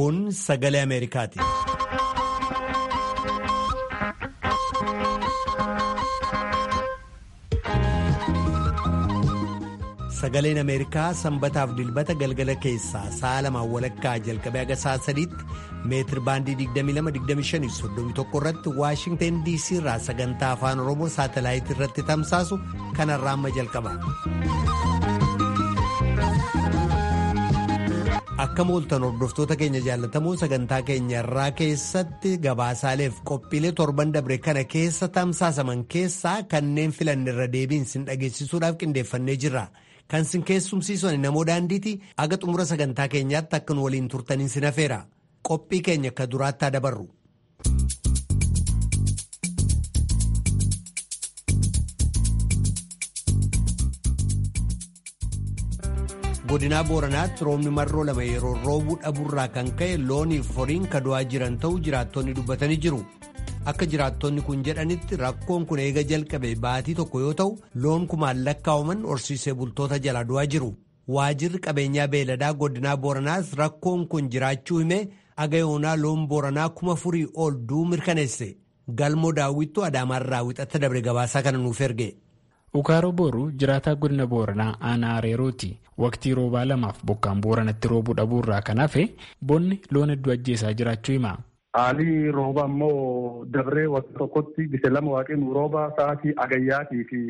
Kun sagalee Ameerikaati. Sagaleen Ameerikaa sanbataaf dilbata galgala keessaa sa'a lamaan walakkaa jalqabee haga sa'a sadiitti meetir baandii 22-25-31 irratti Waashingteen DC irraa sagantaa afaan Oromoo saatalaayitii irratti tamsaasu kanarraa amma jalqaba. Akka mooltan hordoftoota keenya jaallatamoo sagantaa keenya irraa keessatti gabaasaaleef qophiilee torban dabre kana keessa tamsaasaman keessaa kanneen filanne irra deebiin sin dhageessisuudhaaf qindeeffannee jirra. Kan sin keessumsiisan namoo daandiiti aga xumura sagantaa keenyaatti akka nu waliin turtaniin sin hafeera. Qophii keenya akka duraatti haa dabarru. godinaa booranaatti roobni marroo lama yeroo roobuu dhabuurraa kan ka'e looniif horiin kadu'aa jiran ta'uu jiraattonni dubbatanii jiru akka jiraattonni kun jedhanitti rakkoon kun eega jalqabe baatii tokko yoo ta'u loon kumaan lakkaa'aman horsiisee bultoota jala du'aa jiru waajirri qabeenyaa beeladaa godinaa booranaas rakkoon kun jiraachuu himee aga yoonaa loon booranaa kuma furii ol du'uu mirkaneesse galmoo daawwittuu adaamaarraa wixatta dabre gabaasaa kana nuuf erge. Ukaaroo booruu jiraataa godina booranaa aanaa areerooti. Waqtii roobaa lamaaf bokkaan booranatti roobuu dhabuurraa kan hafe bonni loon hedduu ajjeesaa jiraachuu hima. Haalli rooba immoo dabree waqtii tokkotti gise lama waaqni rooba sa'aatii agayyaatii fi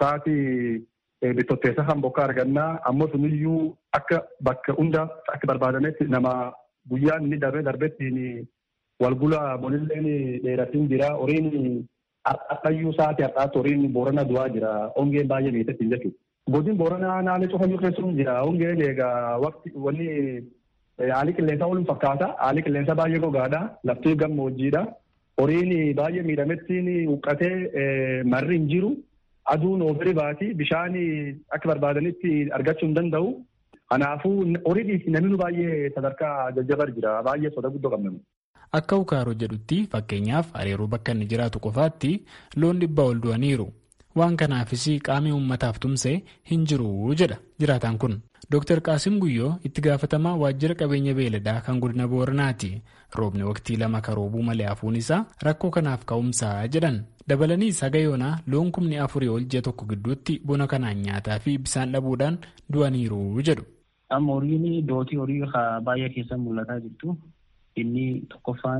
sa'aatii bittotteessa kan bokkaa argannaa ammoo suniyyuu akka bakka hunda akka barbaadametti nama guyyaan inni darbee darbettiin walgula bonilleen dheeratiin jira horiin Har'ayyuu sa'aatii har'aatti horiin boorana du'aa jira. Hongeen baay'ee miidhagsiin jechuudha. Godin booranaa naannoo cufayyuu keessuun jira. Hongeen egaa waqti wanni haalli qilleensaa waliin fakkaata. Haalli qilleensaa baay'ee gogaadha. Lafti gammoojjiidha. Horiin baay'ee miidhamettiin huqqatee marri hin jiru. Aduun oofiri baati. Bishaan akka barbaadanitti argachuu hin danda'u. Kanaafuu horii namni baay'ee sadarkaa jajjabar jira. Baay'ee soda guddoo qabna. Akka ukaaroo jedhutti fakkeenyaaf areeroo bakka inni jiraatu qofaatti loon dhibbaa ol du'aniiru. Waan kanaafis qaamni uummataaf tumsee hin jiru jedha jiraataan kun. Dr. Qaasim Guyyoo itti gaafatamaa waajjira qabeenya beeladaa kan godina Booranaati. Roobni waqtii lama kan roobuu malee hafuun isaa rakkoo kanaaf ka'umsaa jedhan. Dabalaniis haga yoonaa loon kumni afurii ol ji'a tokko gidduutti bona kanaan nyaataa fi bishaan dhabuudhaan du'aniiru jedhu. Amma horiin dootii horii baay'ee keessa mul'ataa jirtu. Inni tokkoffaan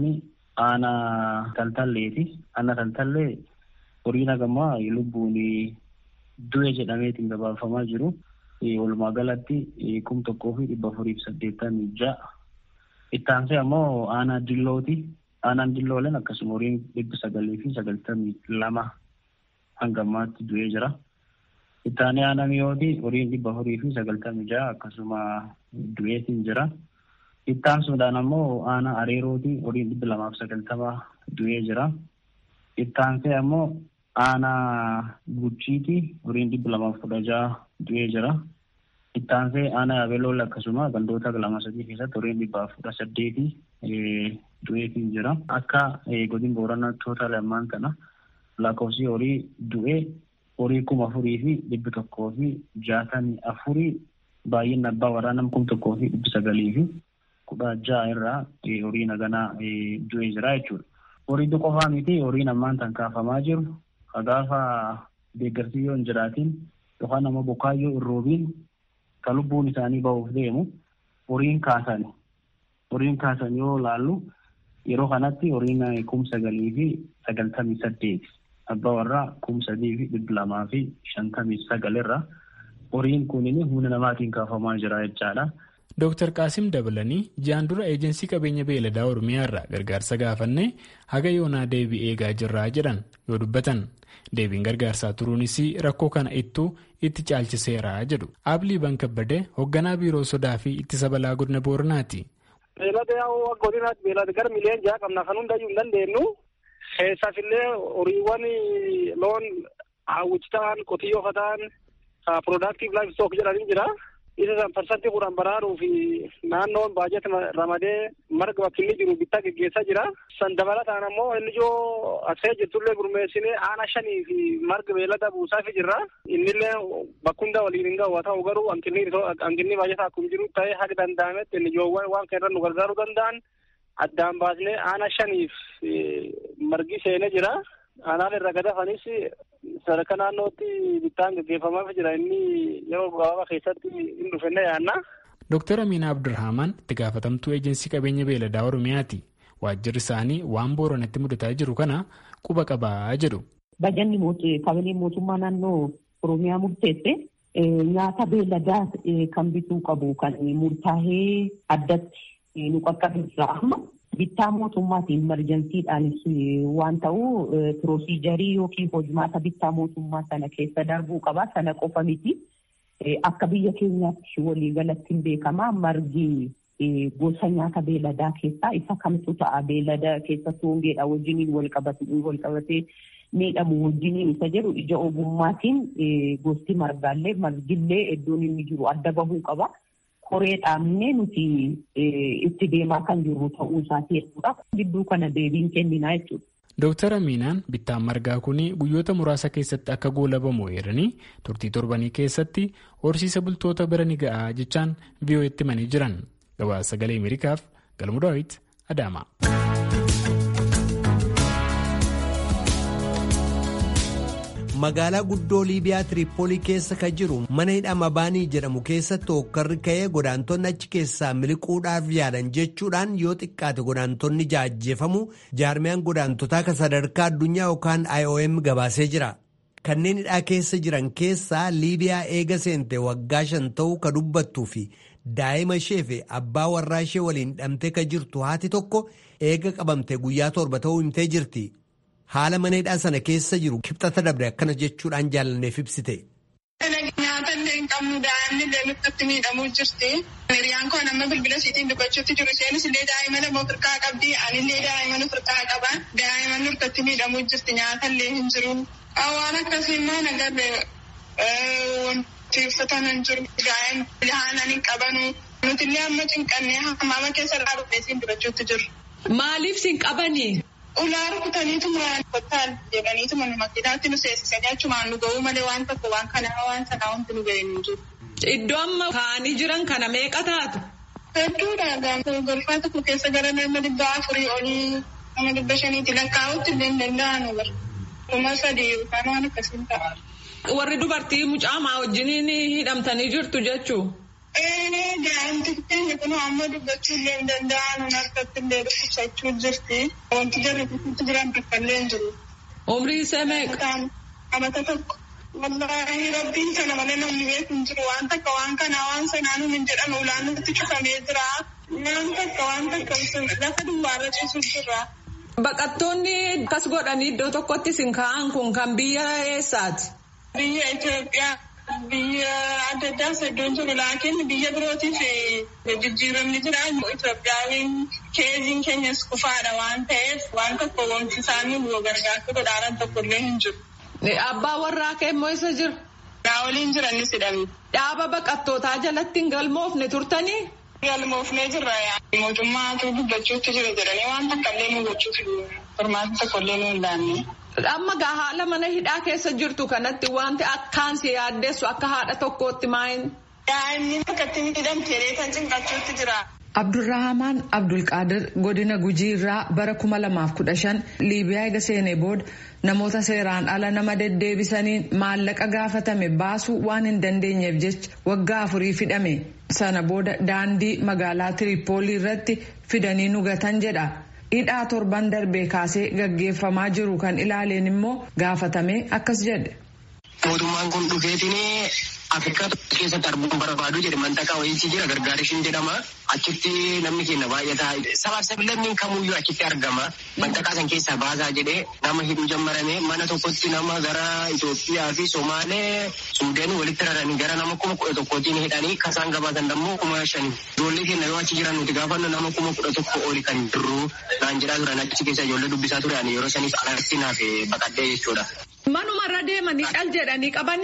aanaa taltalleeti. Aanaa taltallee horiin hagamaa lubbuun du'e jedhameetiin gabaafamaa jiru. Walumaa galatti kum tokkoo fi dhibba afurii fi saddeettamii ja'a. Itti aansee ammoo aanaa dillooti. Aanaan dillooleen akkasuma horiin dhibba sagalii fi sagaltamii lama hanga ammaatti du'ee jira. Itti aanee aanaa mi'ooti horiin dhibba afurii fi sagaltamii ja'a akkasuma du'eetiin jira. Itti aansuudhaan ammoo aanaa areerooti horiin dhibba lamaaf sagaltama du'ee jira. Itti aansee ammoo aanaa guchiiti horiin dhibba lamaaf kudha ja'a du'ee jira. Itti aansee aanaa yabelool akkasuma gandoota lama sadii keessatti horiin dhibbaaf kudha saddeeti du'eetiin jira. Akka godin booranaa toota lamaan kana lakkoofsi horii du'ee horii kuma afurii fi dhibbi tokkoo fi jaatamii afurii baay'inni abbaa waraanaa kuma tokkoo fi dhibbi sagalii fi kudha ja'a irraa horii naganaa du'ee jira jechuudha. Horii qofaa miti horiin ammaan tan kaafamaa jiru gaafa deeggarsi yoo hin jiraatin yookaan ammoo bokkaayyoo hin roobiin kan lubbuun isaanii bahuuf deemu horiin kaasan horiin kaasan yoo laallu yeroo kanatti horiin kum sagalii fi sagaltamii saddeeti abbaa warraa kum sadii fi dhibba lamaa fi shantamii sagalirra horiin kunin humna namaatiin kaafamaa jira jechaadha. Dooktar Qaasim dabalanii ji'aan dura eejensii qabeenya beeladaa Oromiyaa irraa gargaarsa gaafannee haga yoonaa deebii eegaa jirraa jedhan yoo dubbatan deebiin gargaarsaa turuunis rakkoo kana ittuu itti caalchiseera jedhu. Aablii Bankabbadee hoogganaa biiroo sodaa fi ittisa balaa godina Booranaati. Beelada yaa'u godinaatti beelada gara miliyoon ja'a qabna kan hundayyuu hin dandeenyu. Keessaaf illee horiiwwan loon hawwichi ta'an qotiyyoo ta'an piroodaaktiif laayif stook jedhanii jira. isa san parsantii kudhan baraaruu fi naannoon baajata ramadee marga bakki inni jiru bittaa geggeessaa jira. San dabalataan ammoo inni ijoo asee jirtullee gurmeessinee aana shanii fi marga beellada buusaafi jirra. Innillee bakkunda waliin hin gahu haa ta'u garuu hanqinni baajataa akkuma jiru ta'ee haga danda'ametti inni ijoowwan waan kana irra nu gargaaruu danda'an addaan baasnee aana shaniif margi seenee jira. Aanaan irra gadafanis sadarkaa naannootti bittaan gaggeeffamaaf jira inni yeroo gabaabaa keessatti hin dhufenne yaanna. Dooktar Amiina Abdurrahman itti gaafatamtuu eejensii qabeenya beeladaa Oromiyaati. Waajjirri isaanii waan booranatti mudataa jiru kana quba qabaa jedhu. Bajanni kabineen mootummaa naannoo Oromiyaa murteesse nyaata beeladaa kan bituu qabu kan murtaa'ee addatti nu qaqqabsiisa amma. bittaa mootummaatiin imerjansiidhaanis waan ta'u pirosiijarii yookiin hojimaata bittaa mootummaa sana keessa darbuu qaba. Sana qofa miti. Akka biyya keenyaatti waliigalatti hin beekama. Margi gosa nyaata beeladaa keessaa isa kamtu ta'a. Beelada keessattuu hongeedha wajjiniin wal qabatee miidhamu wajjiniin isa jedhu ija ogummaatiin gosti margaallee margillee iddoon inni jiru adda bahuu qaba. koree dhaabnee nuti itti deemaa kan jirru ta'uu isaati jechuudha. Gidduu kana deebiin kenninaa jechuudha. Dooktar Amiinaan bittaan margaa kun guyyoota muraasa keessatti akka goolabamu eeranii turtii torbanii keessatti horsiisa bultoota bira ni ga'a jechaan VOA'tti himanii jiran. Gabaasa sagalee Ameerikaaf Galmuu Daawit Adaama. magaalaa guddoo liibiyaa tiriippoolii keessa kan jiru mana hidhama baanii jedhamu keessatti hokkarri ka'ee godaantonni achi keessaa miliquudhaaf yaalan jechuudhaan yoo xiqqaate godaantonni jaajjeefamu jaarmiyaan godaantotaa kan sadarkaa addunyaa yookaan IOM gabaasee jira. kanneen hidhaa keessa jiran keessaa liibiyaa eega seente waggaa shan ta'uu ka dubbattuu fi daa'ima ishee fi abbaa warraa ishee waliin hidhamtee ka jirtu haati tokko eega qabamte guyyaa torba ta'uu himtee jirti. haala mana hidhaa sana keessa jiru kibxata dabre akkana jechuudhaan jaalanneef ibsite. Nyaata illee hin qabnu daa'imni illee nutti miidhamuu jirti. Hiriyaan koo nama bilbila isiitiin dubbachuutti jiru isheenis illee daa'ima lama ofirkaa qabdi anillee daa'ima ofirkaa qaba. Daa'ima nurkatti miidhamuu jirti nyaata illee hin jiru. Waan akkasii immoo nagarre wanti uffatan hin jiru. Daa'ima haanan hin qabanu. Nuti illee amma cinqannee hammaama keessa irraa dhufee siin dubbachuutti jiru. Maaliif siin qabanii? Ulaa rukutaniituma kottaan jedhaniituma nu makiinaatti nu seensisanii achumaan nu ga'uu malee waan tokko waan kanaa waan sanaa wanti nu ga'e hin jiru. Iddoo amma kaa'anii jiran kana meeqa taatu? Hedduudha. Golfaa tokko keessa gara nama dhibba afurii olii nama dhibba shaniitti lakkaa'utti illee hin danda'anu bara. Kuma sadii yookaan waan akkasiin ta'a. Warri dubartii mucaamaa wajjiniin hidhamtanii jirtu jechuu? Daa'imti keenya kun amma dubbachuu illee hin danda'an harkatti illee dhukkubsachuu jirti. Wanti jarri kutuutti jiran tokko illee hin jiru. Umrii isaa meeqa? Amata tokko. Wallaahi rabbiin kana malee namni beeku hin jiru. Waan takka waan kanaa waan sanaa nuun hin jedhan ulaan nutti cufamee jira. Waan takka waan takka lafa duwwaarra ciisu jira. Baqattoonni akkas godhanii iddoo tokkotti isin kaa'an kun kan biyya eessaati? Biyya Itoophiyaa. Biyya adda addaas iddoon jiru laakiin biyya birootiif jijjiiramni jira. Itoophiyaan keeziin keenyas kufaadha waan ta'eef waan tokko wanti isaanii nu gargaartu godhaaran tokko illee hin jiru. Abbaa warraa kee immoo isa jira? Naa waliin jiranis hidhamni. Dhaaba baqattootaa jalatti hin galmoofne turtanii? Galmoofnee jirra. Mootummaatu dubbachuutti jira jedhanii waan takka illee nu gochuuf furmaata tokko illee nu hin laanne. Amma gaa haala mana hidhaa keessa jirtu kanatti wanti akkaan si yaaddeessu akka haadha tokkootti maayin. Daa'imni akkatti hidhamtee reetan cinqachuutti jira. Abdurrahamaan Abdulqaadir godina Gujii irraa bara kuma lamaaf kudha shan Liibiyaa eega seenee booda namoota seeraan ala nama deddeebisaniin maallaqa gaafatame baasuu waan hin dandeenyeef jecha waggaa afurii hidhame. Sana booda daandii magaalaa Tiriippoolii irratti fidanii nugatan jedha. hidhaa torban darbee kaasee gaggeeffamaa jiru kan ilaaleen immoo gaafatame akkas jedhe. Mootummaan kun dhufeetiin Afrikaa keessatti arguun barbaadu jedhe mantaqaa wayiitii jira gargaarishiin jedhama. Achitti namni keenya baay'ataa sabaaf sablammiin kamuyyuu achitti argama. Mantaqaa san keessaa baasaa jedhee nama hidhuu jammarame mana tokkotti nama gara Itoophiyaa fi Somaalee Suudeen walitti raranii gara nama kuma kudha tokkootiin hidhanii kasaan gabaasan dammoo kuma shani. Ijoollee keenya yoo achi jiran nuti gaafannu nama kuma kudha tokko oli kan jirru naan jedhaa turan achi keessa ijoollee dubbisaa turan yeroo saniif alatti naaf baqadhee jechuudha. Manuma irra deemanii dhal jedhanii qabanii.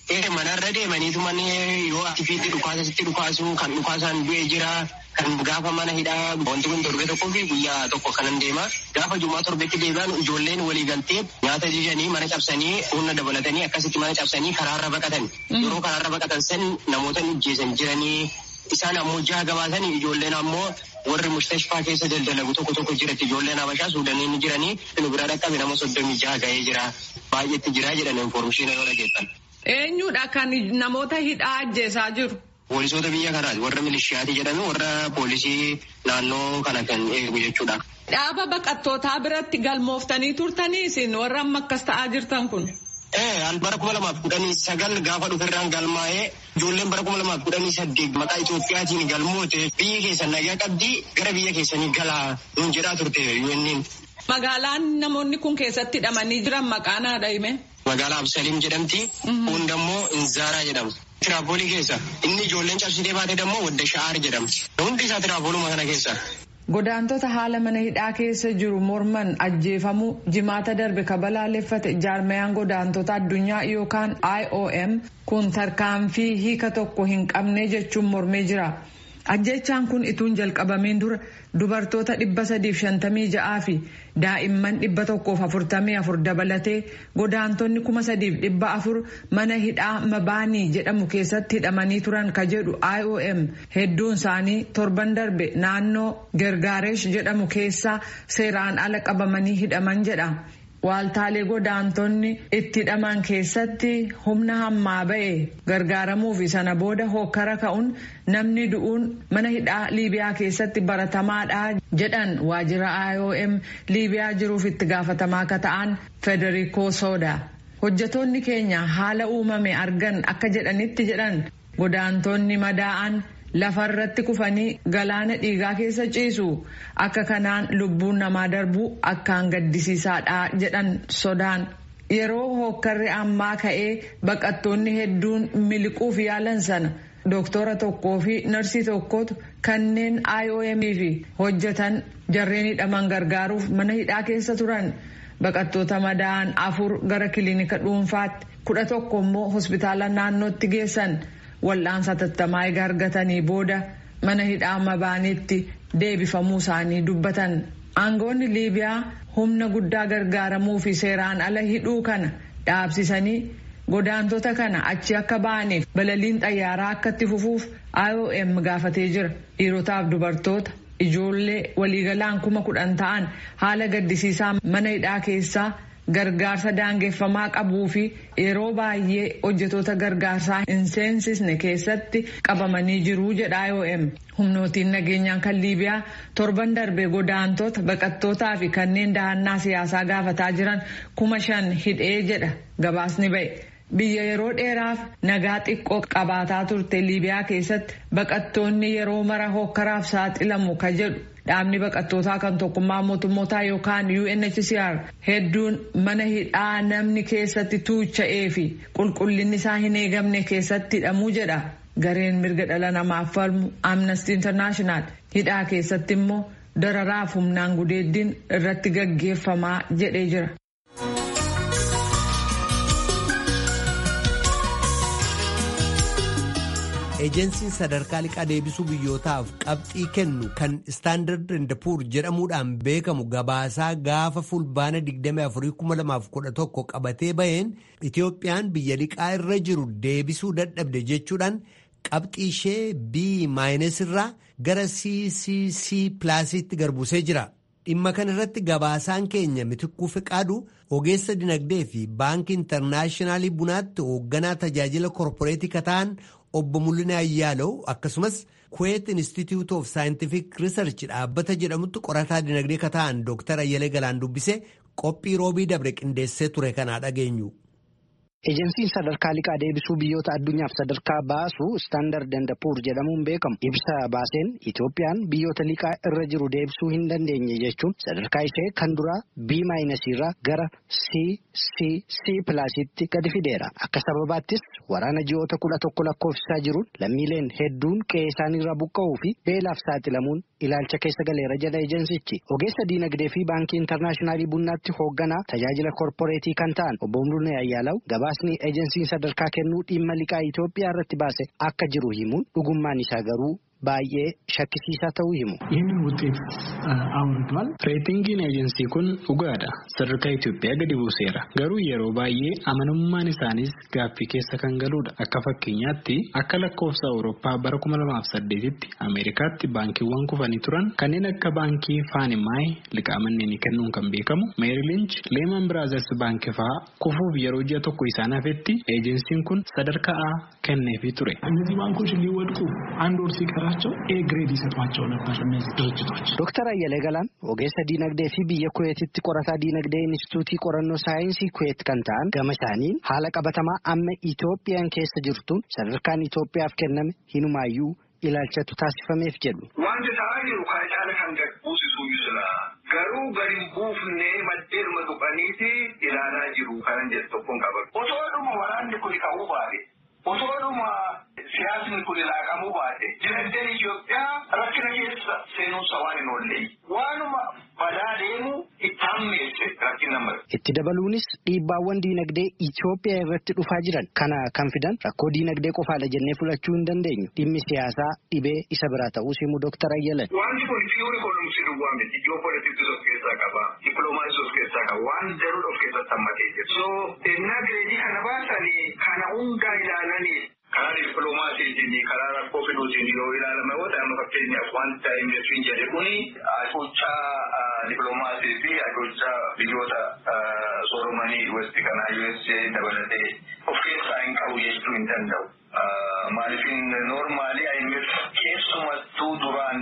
Ee manarra deemaniitu manni yoo ati fiitti dhukaasa sitti dhukaasu kan dhukaasaan du'e jira kan gaafa mana hidhaa wanti kun torbe tokkoo fi guyyaa tokko kanan deema gaafa jumaa torbetti deebi'an ijoolleen walii galtee nyaata jijanii mana cabsanii humna dabalatanii akkasitti mana cabsanii karaarra baqatan yeroo karaarra baqatan san namoota ajjeesan jiranii isaan ammoo jaha gabaasanii ijoolleen ammoo warri mustashfaa keessa daldalagu tokko tokko jiratti ijoolleen habashaa suudanii ni jiranii nu bira dhaqqabe nama soddomii jaha ga'ee jira baay'eetti jira jedhan informeeshina yoo dhageessan. Eenyudha kan namoota hidhaa ajjeesaa jiru? Poolisoota biyya kanaati warra milishiyaati jedhame warra poolisii naannoo kana kan eegu jechuudha. Dhaaba baqattootaa biratti galmooftanii turtanii isin warra amma akkas ta'aa jirtan kun? Ee bara kuma lamaaf kudhanii sagal gaafa dhuferraan galmaa'ee ijoolleen bara kuma lamaaf kudhanii saddeet maqaa Itoophiyaatiin galmoote biyya keessan nagaa qabdii gara biyya keessanii galaa nuun jedhaa turte yuunniin. Magaalaan namoonni kun keessatti hidhamanii jiran maqaan haadha hime? Magaalaa Absaliim jedhamti. Kun dammoo Inzaaraa jedhama. Tiraapoolii keessa. Inni ijoolleen cabsitee baate dammoo Wadda Sha'aar jedhamti. Hundi isaa tiraapooluma kana keessa. Godaantota haala mana hidhaa keessa jiru morman ajjeefamuu jimaata darbe kabalaaleffate jaarmayaan godaantota addunyaa yookaan IOM kun tarkaanfii hiika tokko hin qabne jechuun mormee jira. Ajjechaan kun ituun jalqabameen dura dubartoota dhibba sadiif shantamii ja'aa fi daa'imman dhibba tokkoof afurtamii afur dabalatee godaantonni kuma sadiif dhibba afur mana hidhaa mabaanii jedhamu keessatti hidhamanii turan ka jedhu IOM hedduun isaanii torban darbe naannoo Gergaaresh jedhamu keessaa seeraan ala qabamanii hidhaman jedha. Waaltaalee godaantonni itti hidhaman keessatti humna hammaa ba'e gargaaramuu fi sana booda hokkara ka'uun namni du'uun mana hidhaa Liibiyaa keessatti baratamaadha jedhan waajjira IOM Liibiyaa jiruuf itti gaafatamaa akka ta'an Federico Soda. Hojjetoonni keenya haala uumame argan akka jedhanitti jedhan godaantonni madaa'an lafarratti kufanii galaana dhiigaa keessa ciisu akka kanaan lubbuun namaa darbu akkaan gaddisiisaadha jedhan sodaan yeroo hokkarri ammaa ka'ee baqattoonni hedduun miliquuf yaalan sana dooktora tokkoo fi narsii tokkotu kanneen IOM fi hojjetan jarreen hidhaman gargaaruuf mana hidhaa keessa turan baqattoota madaa'an afur gara kiliinika dhuunfaatti kudha tokko immoo hospitaala naannootti geessan. wal'aansa tattamaa egaa argatanii booda mana hidhaa mabaaniitti deebifamuu isaanii dubbatan aangoonni liibiyaa humna guddaa gargaaramuu fi seeraan ala hidhuu kana dhaabsisanii godaantota kana achi akka ba'aniif balaliin xayyaaraa akka itti fufuuf IOM gaafatee jira dhiirotaaf dubartoota ijoollee waliigalaan kuma kudhan ta'an haala gaddisiisaa mana hidhaa keessaa. gargaarsa daangeffamaa qabuu fi yeroo baay'ee hojjetoota gargaarsaa hin seensisne keessatti qabamanii jiru jedha IOM. Humnootiin nageenyaan kan Liibiyaa torban darbe godaantota baqattootaa fi kanneen dahannaa siyaasaa gaafataa jiran kuma shan hidhee jedha gabaasni ba'e. Biyya yeroo dheeraaf nagaa xiqqoo qabaataa turte Liibiyaa keessatti baqattoonni yeroo mara hokkaraaf saaxilamu ka jedhu dhaabni baqattootaa kan tokkummaa mootummootaa yookaan UNHCR hedduun mana hidhaa namni keessatti tuucha'ee fi qulqullinni isaa hin eegamne keessatti hidhamuu jedha. Gareen mirga dhala namaaf falmu Amnesty International hidhaa keessatti immoo dararaaf humnaan gudeeddiin irratti gaggeeffamaa jedhee jira. ejensiin sadarkaa liqaa deebisuu biyyootaaf qabxii kennu kan istaandard and puur jedhamuudhaan beekamu gabaasaa gaafa fulbaana 24,2011 qabatee baheen itiyoophiyaan biyya liqaa irra jiru deebisuu dadhabde jechuudhaan qabxii ishee b maayinas irraa gara ccc pilaasiitti garbusee jira. dhimma kana irratti gabaasaan keenya mitikkuu fiqaadu ogeessa dinagdee fi baankii intarnaashinaaliin bunaatti hoogganaa tajaajila korporeetii kataan obbo Mul'inaa Ayyaalow akkasumas Kuwait Institute of Scientific Research dhaabbata jedhamutti qorataa dinagdee kataan Dr. Ayyalee Galaan dubbise qophii roobii dabre qindeessee ture kanaa dhageenyu. Ejensiin sadarkaa liqaa deebisuu biyyoota addunyaaf sadarkaa baasu istaandard and puur jedhamuun beekamu ibsa baaseen Itoophiyaan biyyoota liqaa irra jiru deebisuu hin dandeenye jechuun sadarkaa ishee kan duraa B maayinasiirraa gara C C C pilaasiitti gadi fideera. Akka sababaattis waraana ji'oota kudha tokko lakkoofsisaa jiruun lammiileen hedduun qe'ee isaaniirraa buqqa'uu fi beelaaf saaxilamuun ilaalcha keessa galeera jedha ejensichi. Ogeessa diinagdee fi baankii intarnaashinaaliin bunaatti hoogganaa tajaajila korporeetii kan ta'an obbo Mul'inaa Ayyaalaw gabaa gabaasni ejensiin sadarkaa kennuu dhimma liqaa Itoophiyaa irratti baase akka jiru himuun dhugummaan isaa garuu baay'ee shakkisiisaa ta'uu himu. ይህንን ውጤት አውርዷል። Reetingiin eejensii kun dhugaadha. Sadarkaa Itoophiyaa gadi buuseera. Garuu yeroo baay'ee amanamummaan isaanis gaaffii keessa kan galudha. Akka fakkeenyaatti akka lakkoofsa Awurooppaa bara 2008tti Ameerikaatti baankiiwwan kufanii turan kanneen akka baankii Faanimaay liqaa manneenii kennuun kan beekamu Meerilinch Leeman Biraazers baankii fa'aa kufuuf yeroo ji'a tokko isaan hafetti eejensiin kun sadarkaa A kenneefii ture. እነዚህ ባንኮች ሊወድቁ አንድ ወር ሲቀራቸው ኤ ግሬድ ይሰጧቸው ነበር እነዚህ ድርጅቶች። Dooktar Ayyalee Galaan ogeessa diinagdee fi biyya Kuweetitti qorataa diinagdee Inistituutii qorannoo saayinsii Kuweet kan ta'an gama isaaniin haala qabatamaa amma Itoophiyaan keessa jirtuun sadarkaan Itoophiyaaf kenname hinumaayyuu ilaalchatu taasifameef jedhu. Wanti ta'aa jiru kana caala kan gad buusisuu jira. Garuu gadi hin buufne maddeeduma tuqaniiti ilaalaa jiru kanan jedhu tokkoon qaban. Otoodhuma waraanni kun ka'uu baate, otoodhuma siyaasni kun laaqamuu baate, dinagdeen Itoophiyaa rakkina keessa seenuunsa waan hin oollee. Waanuma badaa deemu itti hammeesse rakkina mara. Itti dabaluunis dhiibbaawwan diinagdee Itoophiyaa irratti dhufaa jiran kana kan fidan rakkoo diinagdee qofaadha jennee fudhachuu hin dandeenyu. Dhimmi siyaasaa dhibee isa biraa ta'uu himu Dooktar Ayyaleen. Wanti kun fiyuuri koolumsi duwwaa miti. Ji'oopolitiksii of keessaa qaba. Dippiloomaasii of keessaa qaba. Waan daruudha of keessatti hammatee jira. So, ennaa gireedii kana baasanii kana hundaa ilaalanii karaa dippiloomaasiitiin karaa rakkoo fiduutiin yoo ilaalame yoo ta'e amma fakkeenyaaf wanta investiiin jedhe kuni ajochaa dippiloomaasii fi ajochaa biyyoota sooromanii westi kanaa USA dabalatee of keessaa hin qabu jechuu hin danda'u. Maaliifin noormaali IMF keessumattuu duraan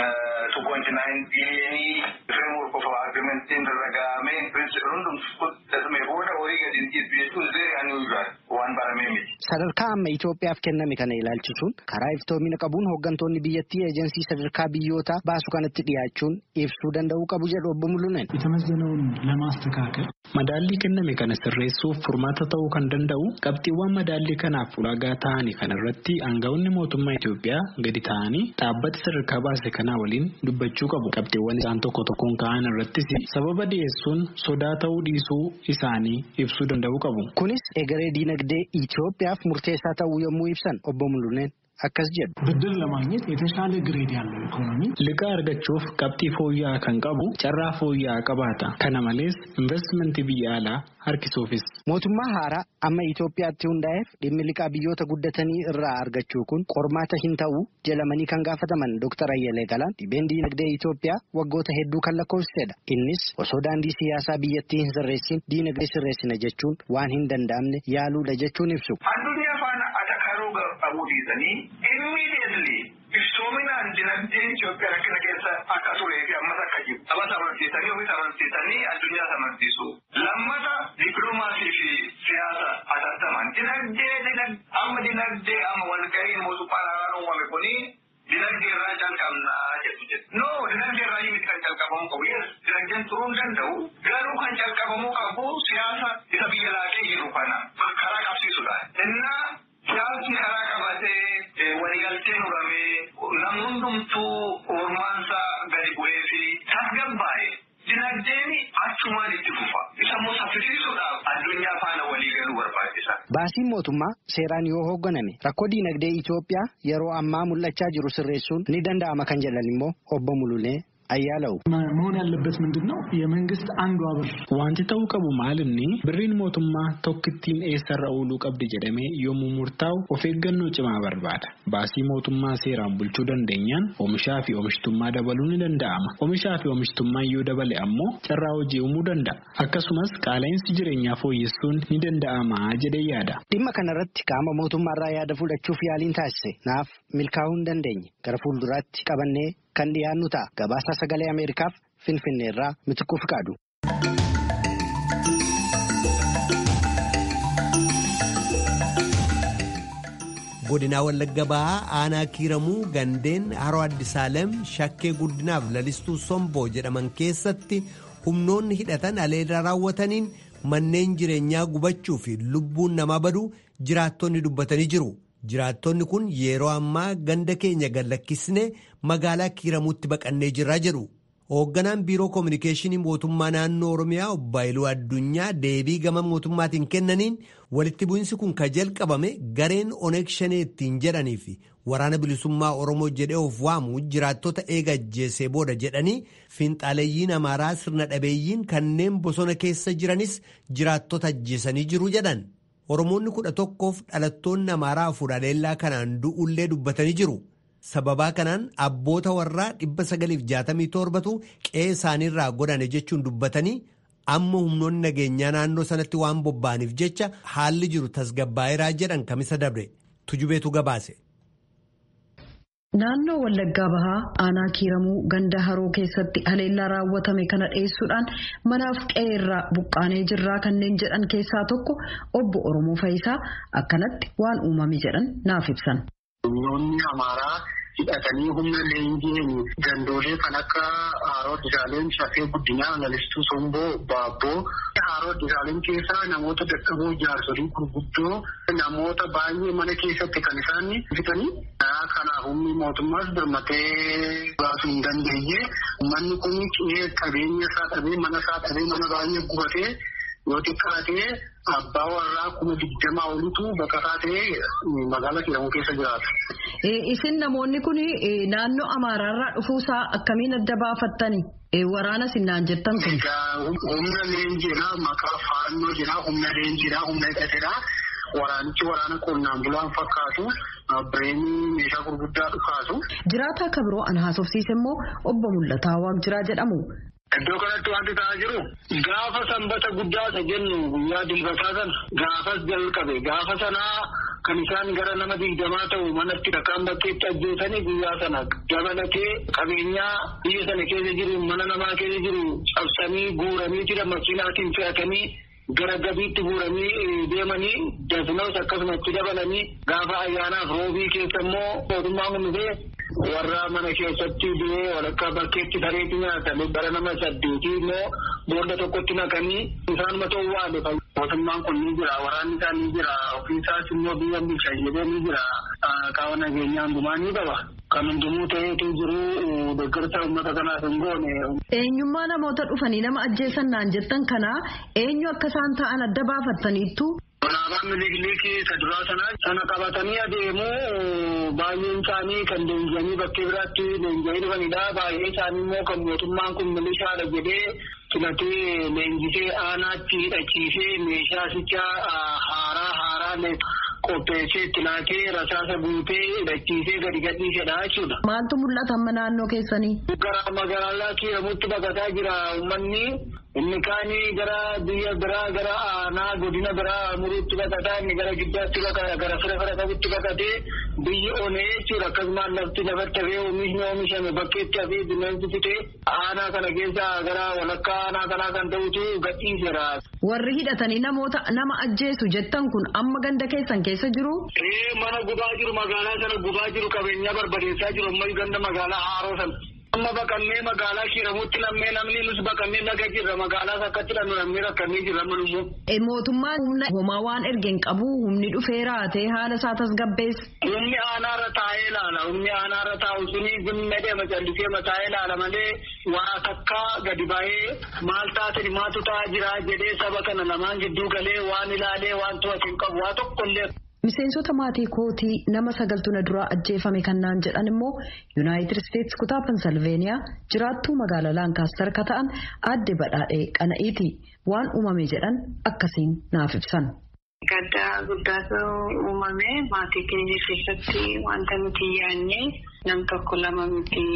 2.9 biliyoonii framework of agreementiin irra gahamee pirinsipii hundumtu fudhatame booda horii gadi hin dhiibbu jechuun zeeri unusual waan baramee miti. Sadarkaa amma Itoophiyaaf kenname kana ilaalchisuun karaa iftoomina qabuun hooggantoonni biyyattii eejensii sadarkaa biyyootaa baasu kanatti dhiyaachuun ibsuu danda'uu qabu jedhu obbo Mulunen. የተመዘነውን ለማስተካከል Madaallii kenname kana sirreessuuf furmaata ta'uu kan danda'u qabxiiwwan madaallii kanaaf ulaagaa ta'anii kana irratti aangawoonni mootummaa Itoophiyaa gadi ta'anii dhaabbata sadarkaa baase kanaa waliin dubbachuu qabu. Qabxiiwwan isaan tokko tokkoon ka'an irrattis sababa dhiyeessuun sodaa ta'uu dhiisuu isaanii ibsuu danda'uu qabu. Kunis egeree diinagdee Itoophiyaaf murteessaa ta'uu yommuu ibsan obbo Mulunen akkas jedhu. ብድር ለማግኘት የተሻለ ግሬድ ያለው ኢኮኖሚ Liqaa argachuuf qabxii fooyya'aa kan qabu carraa fooyya'aa qabaata. Kana malees investimentii biyya alaa harkisuufis. Mootummaa haaraa amma Itoophiyaatti hundaa'eef dhimmi liqaa biyyoota guddatanii irraa argachuu kun qormaata hin ta'u jedhamanii kan gaafataman Dr. Ayyalee Galaan dhibeen diinagdee Itoophiyaa waggoota hedduu kan lakkoofsisedha. Innis osoo daandii siyaasaa biyyattii hin sirreessin diinagdee sirreessina jechuun waan hin danda'amne yaaluudha jechuun ibsu. Addunyaa faana atakaruu qabuu dhiisanii immediately iftoominaan dinagdeen Itoophiyaa rakkina keessa akka turee fi ammas akka jiru. Saba amansiisanii ofis amansiisanii addunyaa amansiisu. Lammata dippiloomaasii fi siyaasa atattaman. Dinagdee amma dinagdee amma walga'iin mootummaa naannoo uumame kuni dinagdee irraa calqabnaa jedhu jedhu. No dinagdee irraa miti kan calqabamuu qabu. Yes dinagdeen turuu hin danda'u. Garuu kan calqabamuu qabu siyaasa isa biyya laaqee jiru kana karaa qabsiisudha. Innaa siyaasni karaa qabatee waliigalteen uumamee namni hundumtuu ormaansaa gadi bu'ee fi tasgabbaa'e dinagdeen achumaan itti fufa. Isa immoo saffisiisuudhaaf addunyaa faana walii galuu barbaachisa. Baasiin mootummaa seeraan yoo hoogganame rakkoo diinagdee Itoophiyaa yeroo ammaa mul'achaa jiru sirreessuun ni danda'ama kan jedhan immoo obbo Mululee Ayyaalawu. መሆን ያለበት ምንድን ነው? የመንግስት አንዷ ብር Wanti ta'uu qabu maalinni birriin mootummaa tokkittiin eessarra ooluu qabdi jedhamee yommuu murtaa'u of eeggannoo cimaa barbaada. Baasii mootummaa seeraan bulchuu dandeenyaan oomishaa fi oomishtummaa dabaluu ni danda'ama. Oomishaa fi oomishtummaan yoo dabale ammoo carraa hojii uumuu danda'a. Akkasumas qaala'insi jireenyaa fooyyessuun ni danda'ama jedhee yaada. Dhimma kanarratti qaama mootummaarraa yaada fudhachuuf yaaliin taasise naaf milkaa'uu hin dandeenye gara fuulduraatti qabannee kan dhiyaannu ta'a. Gabaasaa sagalee Ameerikaaf Finfinneerraa Mitikuu Fiqaadu. godinaa wallagga bahaa aanaa kiiramuu gandeen haroo addisaalem shakkee guddinaaf lalistuu somboo jedhaman keessatti humnoonni hidhatan aleeda raawwataniin manneen jireenyaa gubachuu fi lubbuun namaa baduu jiraattonni dubbatanii jiru. jiraattonni kun yeroo ammaa ganda keenya gallakkisne magaalaa kiiramuutti baqannee jirra jedhu Hoogganaan biiroo koominikeeshinii mootummaa naannoo Oromiyaa obbo Haayiluu Addunyaa deebii gama mootummaatiin kennaniin walitti bu'insi kun ka jalqabame gareen Oneeg Shanee ittiin jedhanii fi waraana bilisummaa Oromoo jedhee of waamu jiraattota eega ajjeesee booda jedhanii fiinxaaleeyyiin Amaaraa sirna dhabeeyyiin kanneen bosona keessa jiranis jiraattota ajjeesanii jiru jedhan. Oromoonni kudha tokkoof dhalattoonni Amaaraa afur haleellaa kanaan du'ullee dubbatanii jiru. Sababaa kanaan abboota warraa 967tu qe'ee isaaniirraa godhane jechuun dubbatanii amma humnoonni nageenyaa naannoo sanatti waan bobba'aniif jecha haalli jiru tasgabbaa'eeraa jedhan kamisa dabre tujubeetu gabaase. Naannoo Wallaggaa Bahaa aanaa kiiramuu ganda haroo keessatti haleellaa raawwatame kana dhiyeessuudhaan manaaf qe'eerraa buqqaanee jirraa kanneen jedhan keessaa tokko obbo Oromoo Fayisaa akkanatti waan uumame jedhan naaf ibsan. Humnoonni Amaaraa hidhatanii humna leenjiin gandoolee kan akka Haaroo Disaaleen Shafee Guddinaa Lalistuu Somboo Baabboo Haaroo Disaaleen keessaa namoota dadhaboo jaarsolii gurguddoo namoota baay'ee mana keessatti kan isaan fitanii kanaaf humni mootummaas birmatee baasuu hin dandeenye manni kun qe'ee qabeenya isaa dhabee mana isaa dhabee mana baay'ee gubatee yoo xiqqaatee abbaa warraa kuma digdamaa olitu baqataa ta'ee magaalaa kiiramuu keessa jiraata. Isin namoonni kun naannoo Amaaraarraa dhufuusaa akkamiin adda baafattani? Waraana sinnaan jettan kun. Humna leenjiidha maqaa faannoo jira humna leenjiidha humna hidhateedha. Waraanichi waraana qonnaan bulaan fakkaatu bireenii meeshaa gurguddaa dhukaasu. Jiraataa akka biroo an haasofsiise immoo obbo Mul'ataa Waaqjiraa jedhamu. Iddoo kanatti wanti ta'aa jiru gaafa sanbata guddaa isa jennu guyyaa dilbataa sana gaafas jalqabe gaafa sanaa kan isaan gara nama digdamaa ta'u manatti dhakaan bakkeetti ajjeesanii guyyaa sana dabalatee qabeenyaa biyya sana keessa jiru mana namaa keessa jiru cabsanii guuranii jira makiinaatiin fe'atanii gara gabiitti guuranii deemanii dasnoos akkasumatti dabalanii gaafa ayyaanaaf roobii keessa immoo mootummaan kun dhufee warra mana keessatti du'ee walakkaa bakkeetti sareetti nyaatan bara nama saddeetii immoo boolla tokkotti naqanii isaan mata waale mootummaan kun ni jira waraanni isaa ni jira ofiisaas immoo biyya bulchaa jedhee ni jira qaama nageenyaa hundumaa ni qaba. Kan hundumuu ta'eetu jiru deeggarsa uummata kanaaf hin goone. Eenyummaa namoota dhufanii nama ajjeesan naan jettan kanaa eenyu akka isaan ta'an adda baafattaniittu. Alaabaan miliikilii isa duraa sanaa sana qabatanii adeemuu baay'een isaanii kan leenji'anii bakkee biraatti leenji'anii dhufanidha. Baay'een isaanii immoo kan mootummaan kun milishaadha jedhee filatee leenjisee aanaatti hidhachiisee meeshaa sichaa haaraa haaraa qopheessee itti laatee rasaasa guutee hidhachiisee gadi gadhiisedha jechuudha. Maaltu mul'ata amma naannoo keessanii? Gara magaalaa kiiramutti baqataa jira uummanni. Inni kaanii gara biyya biraa gara aanaa godina biraa muruutti baqataa inni gara giddaatti baqata gara fira fira qabutti baqatee biyyi onee jechuudha akkasumas lafti lafatti hafee oomishni oomishame bakkeetti hafee bineensi fitee aanaa kana keessa gara walakkaa aanaa kanaa kan ta'utu gadhiiseera. Warri hidhatanii namoota nama ajjeesu jettan kun amma ganda keessan keessa jiru? Ee mana gubaa jiru magaalaa sana gubaa jiru qabeenyaa barbadeessaa jiru ammas ganda magaalaa haaroo sana. Amma baqannee magaalaa kiiramutti lammee namni nus baqannee naga jirra magaalaas akkatti dhannu lammee rakkannee jirra manummoo. Mootummaan humna homaa waan ergeen qabu humni dhufee raatee haala isaa tasgabbeessa. Humni aanaarra taa'ee ilaala humni aanaarra taa'u suni gummee deema callisee mataa'ee ilaala malee waa takkaa gadi ba'ee maal taatani maatu ta'aa jira jedhee saba kana lamaan gidduu galee waan ilaalee waan to'atu hin qabu waa tokkollee. Miseensota maatii kootii nama sagaltu na duraa ajjeefame kan naan jedhan immoo Yuunaayitid Isteetsi kutaa Pensilveeniyaa jiraattuu magaalaa Laankaastar ka ta'an aadde badhaadhee qana'iiti waan uumame jedhan akkasiin naaf ibsan. Gaddaa guddaatu uumame maatii keenya keessatti wanta nuti yaadne nam tokko lama miti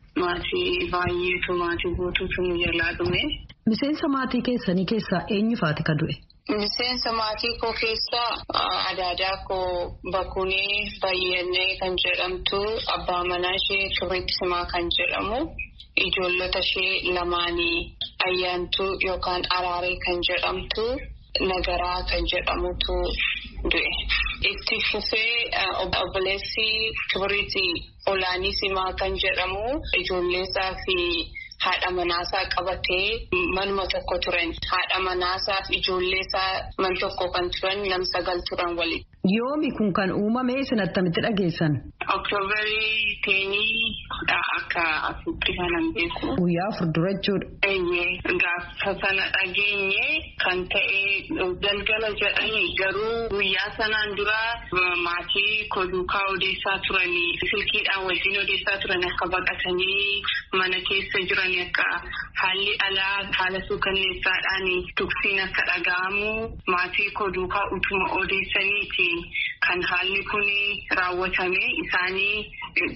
maatii baay'eetu maatii guutuutu nu jalaa dhume. Miseensa maatii keessanii keessaa eenyufaati ka du'e? Miseensa maatii koo keessaa adaadaa koo Bakunee Bayyannee kan jedhamtu abbaa manaa ishee Turriitti Simaa kan jedhamu ijoollota ishee lamaanii ayyaantuu yookaan araaree kan jedhamtu nagaraa kan jedhamutu du'e. Itti fufee obboleessi Kibiriiti Olaanii Simaa kan jedhamu ijoolleesaa fi haadha manaasaa qabatee manuma tokko turan haadha manaasaa fi ijoolleesaa man tokko kan turan nam sagal turan waliin. Yoomi kun kan uumame isin attamitti dhageessan? Oktoobarii teenii akka asuutti kanan beeku. Guyyaa afur dura jechuudha. Eeyyee gaafa sana dhageenye kan ta'e galgala jedhanii garuu guyyaa sanaan dura maatii koduukaa odeessaa turanii silkiidhaan wajjin odeessaa turan akka baqatanii mana keessa jiran akka haalli alaa haala suukanneessaadhaan tuksiin akka dhaga'amu maatii koduukaa utuma odeessaniiti kan haalli kun raawwatame isaanii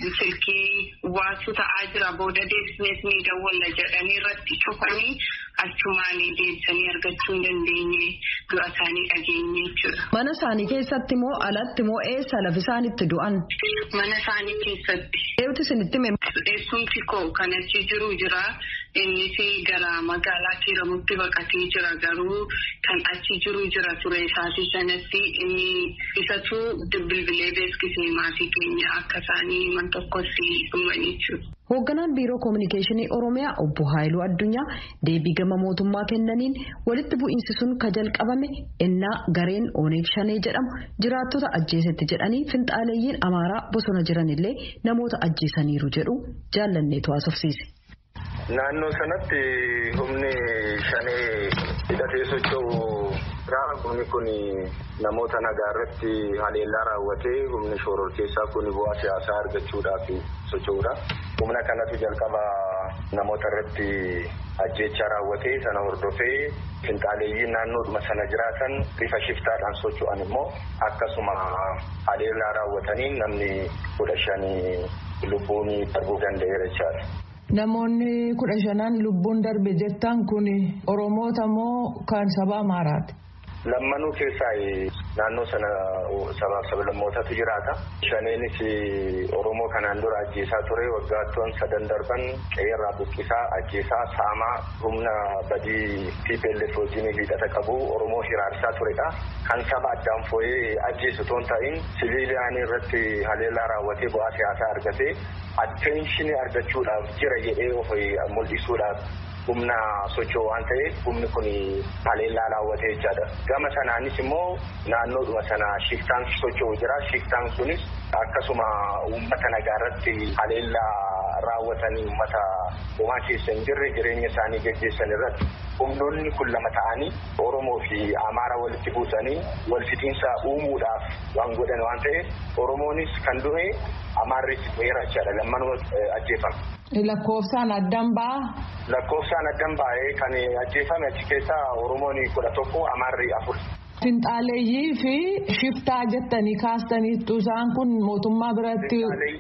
silkii waatu ta'aa jira booda deebisnees ni dawwalla jedhanii irratti cufanii achumaan deebisanii argachuu hin dandeenye du'a isaanii dhageenye jechuudha. Mana isaanii keessatti moo alatti moo eessa lafi isaan itti du'an? Mana isaanii keessatti. Eewwatu isinitti hime? Eessumti koo kan achi jiru jira. Innis gara magaalaa Kiiramutti baqatee jira garuu kan achi jiru jira ture isaatii sanatti inni isatu bilbilee beeksisee maatii keenya akka isaanii man tokkotti dhumanii jechuudha. Hoogganaan Biiroo Kominikeeshinii Oromiyaa Obbo Haayiluu Addunyaa deebii gama mootummaa kennaniin walitti bu'iinsi sun ka jalqabame innaa gareen Oneeg Shanee jedhamu jiraattota ajjeesetti jedhanii finxaaleeyyiin Amaaraa bosona jiranillee namoota ajjeesaniiru jedhu jaallanneetu haasofsiise. Naannoo sanatti humni shanee hidhatee socho'u humni kun namoota nagaa irratti haleellaa raawwatee humni shororkeessaa kun bu'aa siyaasaa argachuudhaaf socho'udha. Humna kanatu jalqaba namoota irratti ajjeechaa raawwatee sana hordofee finxaaleeyyiin naannoodhuma sana jiraatan bifa shiftaadhaan socho'an immoo akkasuma haleellaa raawwatanii namni kudha shanii lubbuun darbuu danda'eera jechaadha. Namoonni kudha shanaan lubbuun darbe jettan kun Oromoota moo kan saba Amaaraati? Lammanuu keessaa naannoo sana sabaaf sablammootatu jiraata. Shaneenis Oromoo kanaan dura ajjeesaa ture waggaattoon sadan darban qeerraa buqqisaa ajjeesaa saamaa humna badii TPLF wajjin hidhata qabu Oromoo hiraarsaa turedha. Kan saba addaan foo'ee ajjeesu toon ta'in siviiliyaanii irratti haleellaa raawwatee bu'aa siyaasaa argatee atteenshinii argachuudhaaf jira jedhee of mul'isuudhaaf humna socho'u waan ta'eef humni kun haleellaa raawwatee jechaadha. Gama sanaanis immoo naannoodhuma sana shiftaan socho'u jira. Shiftaan sunis akkasuma uummata nagaa irratti haleellaa raawwatanii uummata homaa keessa hin jirre jireenya isaanii gaggeessan irratti humnoonni kun lama ta'anii Oromoo fi Amaara walitti buusanii wal fixiinsa uumuudhaaf waan godhan waan ta'eef Oromoonis kan du'e Amaarris du'eera jechaadha. Lammanuma ajjeefame. Lakkoofsaan addan ba'aa? Lakkoofsaan addan ba'ee kan ajjeefame achi keessaa Oromoon kudha tokko Amaarri afur. Finxaaleeyyii fi shiftaa jettanii kaastaniittu isaan kun mootummaa biratti.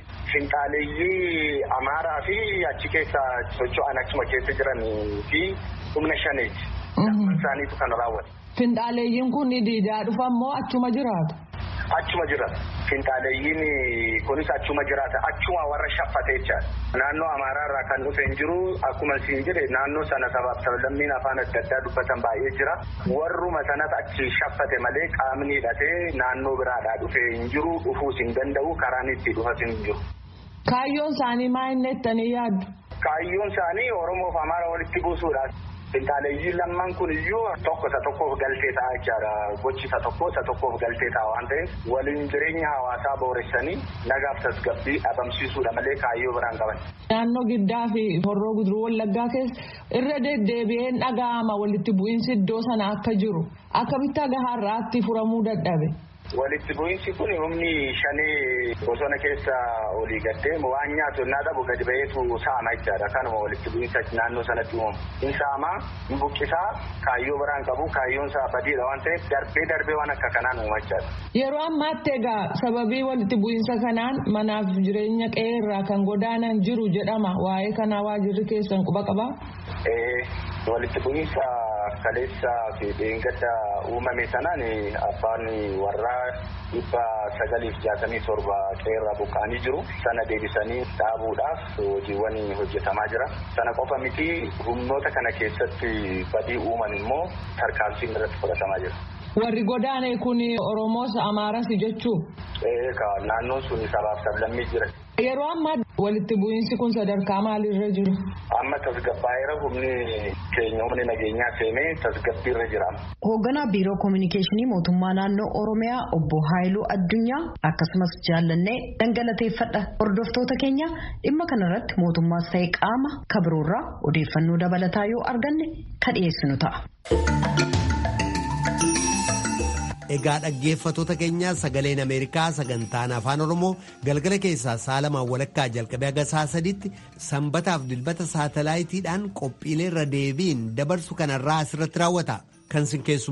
Finxaaleeyyii Amaaraa fi achi keessa socho'an achuma keessa jiranii fi humna shaneeti. Isaaniitu kan raawwate. Finxaaleeyyiin kun diidaa dhufan moo achuma jiraatu? Achuma jiraata. Finxaaleeyyiin kunis achuma jiraata. Achuma warra shaffatee jechaadha. Naannoo Amaaraa irraa kan dhufe hin jiru. Akkuma siin jedhe naannoo sana sabaaf sablammiin afaan adda addaa dubbatan baay'ee jira. Warruma sanas achi shaffate malee qaamni hidhatee naannoo biraadhaa dhufe hin jiru. Dhufuus hin danda'u. Karaan itti dhufas hin jiru. Kaayyoon isaanii maa inni jettanii yaaddu? Kaayyoon isaanii Oromoof Amaara walitti buusuudha. Finxaaleeyyiin lamman kun iyyuu tokko isa tokkoof galtee ta'a jechaadha. Gochi isa tokko isa tokkoof galtee ta'a waan ta'eef waliin jireenya hawaasaa booressanii nagaaf tasgabbii dhabamsiisuudha malee kaayyoo biraan qaban. Naannoo giddaa fi horroo guduruu wallaggaa keessa irra deddeebi'een dhaga'ama walitti bu'iinsi iddoo sana akka jiru akkamitti agaharraatti furamuu dadhabe. Walitti bu'iinsi kun humni shanee bosona keessa olii gaddee waan nyaatu innaa dhabu gadi ba'eetu saama jechaadha. Kanuma walitti bu'iinsa naannoo sanatti uumamu. In saamaa, in buqqisaa, kaayyoo biraan qabu, kaayyoon isaa badiidha waan ta'eef darbee darbee waan akka kanaan uuma jechaadha. Yeroo ammaatti egaa sababii walitti bu'iinsa kanaan manaaf jireenya qe'ee irraa kan godaanan jiru jedhama. Waa'ee kanaa waajirri keessan quba qabaa? Walitti bu'iinsa kaleessaa fi dheengadda uumame sanaan abbaan warraa dhibba sagaliif jaatamii torba qeerraa buqqaanii jiru sana deebisanii dhaabuudhaaf hojiiwwan hojjetamaa jira sana qofa miti humnoota kana keessatti badii uuman immoo tarkaanfiin irratti fudhatamaa jira. Warri godaane kun Oromoos Amaaras jechuu? Naannoon sun sabaaf sablammii jira. Yeroo ammaa walitti bu'iinsi kun sadarkaa maalirra jiru? Amma tasgabbaa'eera humni keenya humni nageenyaa seenee tasgabbiirra jira. Hoogganaa Biiroo Kominikeeshinii Mootummaa Naannoo Oromiyaa obbo Haayiluu Addunyaa akkasumas jaallannee dhangalateeffadha. Hordoftoota keenya dhimma kanarratti mootummaas ta'e qaama kabiroorraa odeeffannoo dabalataa yoo arganne kan dhiyeessinu ta'a. Egaa dhaggeeffattoota keenyaa sagaleen Ameerikaa sagantaan afaan Oromoo galgala keessaa saalamaan walakkaa jalqabee haga saa sadiitti sanbataaf dilbata saatalaayitiidhaan qophiilee irra deebiin dabarsu kanarraa asirratti raawwata. Kan sin